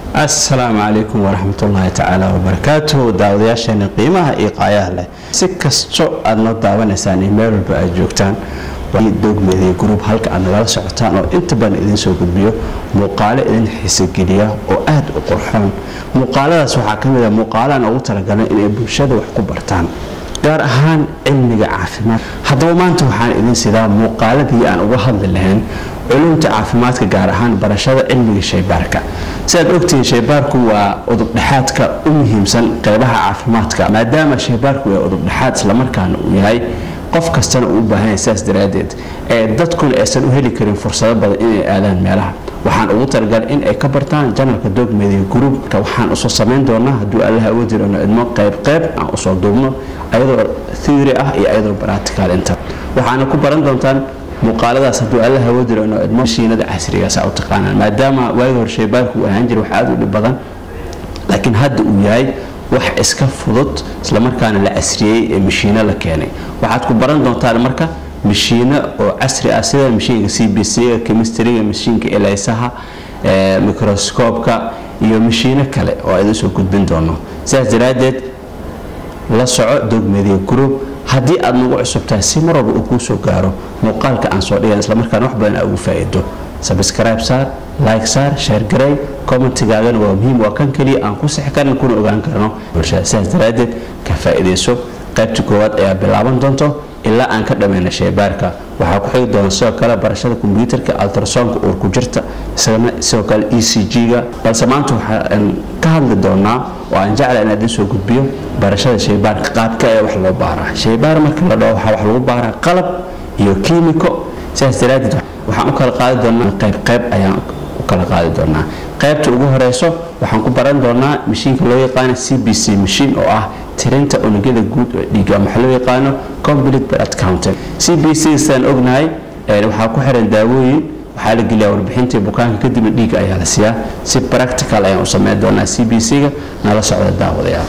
asalaamu calaykum waraxmatullaahi tacaala wabarakaatuhu daawadayaasheena qiimaha iyo qaayaha leh si kasto aad noo daawanaysaan iyo meel walba aad joogtaan dogmeediya gruub halka aad nagala socotaan oo inta badan idiin soo gudbiyo muuqaalo idin xiisogeliya oo aad u qurxoon muuqaaladaas waxaa ka mid a muuqaalaan ugu talagalay inay bulshada wax ku bartaan gaar ahaan cilmiga caafimaad haddaba maanta waxaan idin sidaa muuqaaladii aan uga hadli lahayn culumta caafimaadka gaar ahaan barashada cilmiga shaybaarka sidaad ogtihiin shaybaarku waa udubdhexaadka u muhiimsan qeybaha caafimaadka maadaama shaybaarku waa udubdhexaad islamarkaana uu yahay qof kastana uu u baahan yahay saas daraaddeed ee dadkuna aysan u heli karin fursado badan inay aadaan meelaha waxaan ugu talagalay in ay ka bartaan janalka dogmedia gruupka waxaan usoo samayn doonaa hadduu allaha uga dirano idmo qayb qayb aan usoo duubno ayadoo theory ah iyo ayadoo practical inta waxaana ku baran doontaan muuqaaladaas hadduu alla hawo diro inoo idmo mashiinada casrigaasa u taqaanaan maadaama waagi hore shaybaarku uu ahaan jira wax aada u dhib badan laakiin hadda uu yahay wax iska fudud islamarkaana la casriyey ee mashiino la keenay waxaad ku baran doontaan marka mashiino oo casri ah sida mashiinka c b c-ga chemistryga mashiinka elaysaha microscoobka iyo mashiino kale oo aydin soo gudbin doono sidaas daraaddeed la soco dogmedia group haddii aad nagu cusubtahay si mar walba uu kuu soo gaaro muuqaalka aan soo dhigan islamarkaana wax badan aa ugu faa'iido sabscribe saar like saar share garey commentigaagana waa muhiim waa kan keliya aan ku sixi karin kuna ogaan karno bulshada sidaas daraaddeed ka faa'iidayso qaybta koowaad ayaa bilaaban doonto ilaa aan ka dhammayna shaybaarka waxaa ku xigi doona sidoo kale barashada kombyuutarka altrasonka uur ku jirta isagana sidoo kale e c g-ga balse maanta waxaan ka hadli doonaa oo aan jecla in idin soo gudbiyo barashada shaybaarka qaabka ee wax loo baaraa shaybaar marka la dhaho waxaa wax lagu baaraa qalab iyo kiimiko sidaas daraaddeed waxaan u kala qaadi doonaa qayb qayb ayaan u kala qaadi doonaa qaybta ugu horeyso waxaan ku baran doonaa mashiinka loo yaqaano c b c machine oo ah tirinta unugyada guud oo dhiiga ama waxa loo yaqaano complete blood counting c b c sidaan ognahay waxaa ku xiran daawooyin waxaa la geliyaa warbixintii bukaanka kadibna dhiiga ayaa la siiyaa si practical ayaan u sameyn doonaa c b c-ga nala socda daawadayaal